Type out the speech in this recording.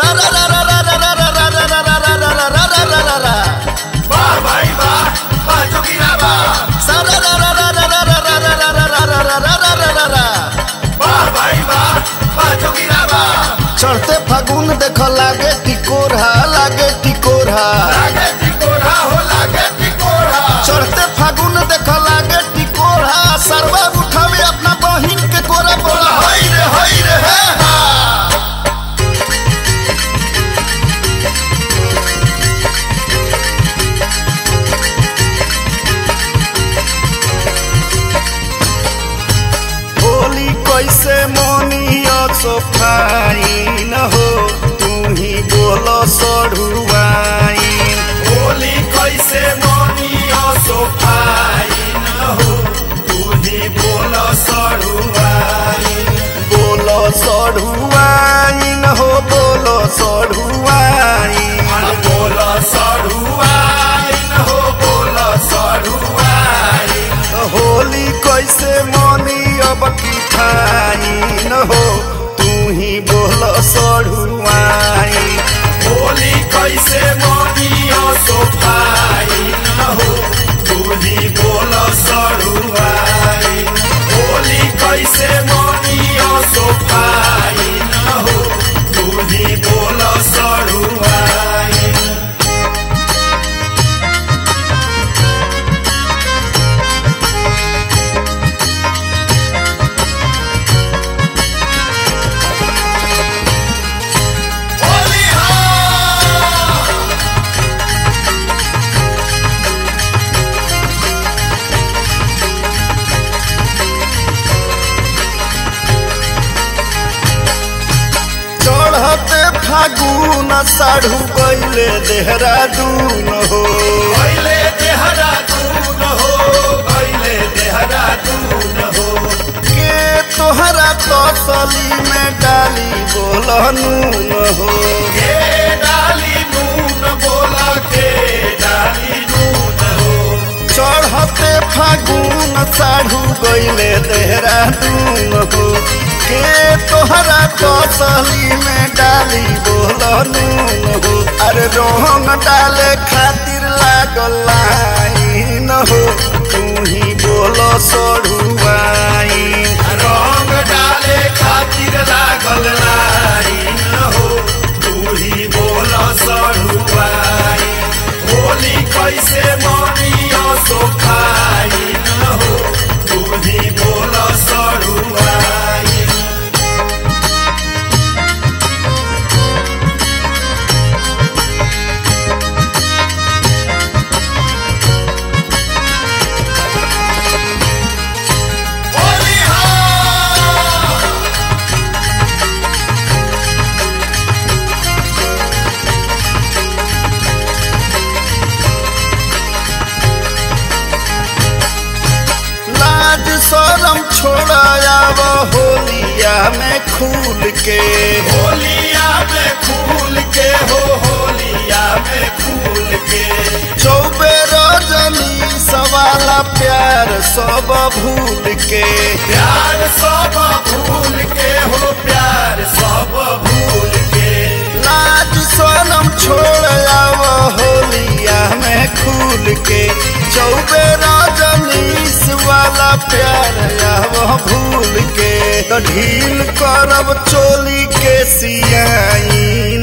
सारा रा रा रा रा रा रा रा रा रा रा रा रा रा रा रा रा वाह भाई वाह वाह जोगिरा वाह सारा रा रा रा रा रा रा रा रा रा रा रा रा रा रा रा रा रा वाह भाई वाह वाह जोगिरा वाह चढ़ते फागुन देख लागे टिकोरा लागे टिकोरा लागे टिकोरा हो लागे टिकोरा चढ़ते फागुन देख लागे टिकोरा सरवा उठावे अपना बहिन के कोरा बोला हई रे हई रे हे हा होली कैसे मोनिया सोफाई न हो तू ही बोलो सढ़ुआई होली कैसे मोनियो सोफाई न हो तू ही बोल सड़ुआई बोलो सढ़ुआई न हो बोलो सढ़ुआई अरे बोल सड़ुआई न हो बोल सड़ुआई होली कैसे मोनी अब की खाई न हो तू ही बोलो सढ़ुआई होली कैसे मोनियो सोफाई न हो तू ही बोल सड़ुआई होली कैसे मोनियो सोफाई न हो तू ही बोल सड़ुआई होली हाँ चढ़ते फागुन साढ़ू गैले देहरादून हो गैले देहरादून हो गैले देहरादून हो के तोहरा तसली में डाली बोलनून हो के डाली नून बोला के डाली नून हो चढ़ते फागुन साढ़ू गैले देहरादून हो के तोहरा तसली में डाली बोलनून हो अरे रोहन डाले खातिर लागल लाइन हो तू ही बोलो सढ़ुआई रंग डाले खातिर लागल लाइन हो तू ही बोल सड़ुआई होली कैसे मनियो सोखाई न हो तू ही बोल सड़ुआई होली हाँ लाज शरम छोड़ायाव होलिया में खूल के होलिया में फूल के हो होलिया में फूल के चौबे रजनी सवाला प्यार सब भूल के प्यार सब भूल के हो प्यार सब भूल के लाज शरम छोड़ायाव होलिया में खूल के चौबे रजनी वाला प्यार आव भूल के तो ढील करब चोली के सियाई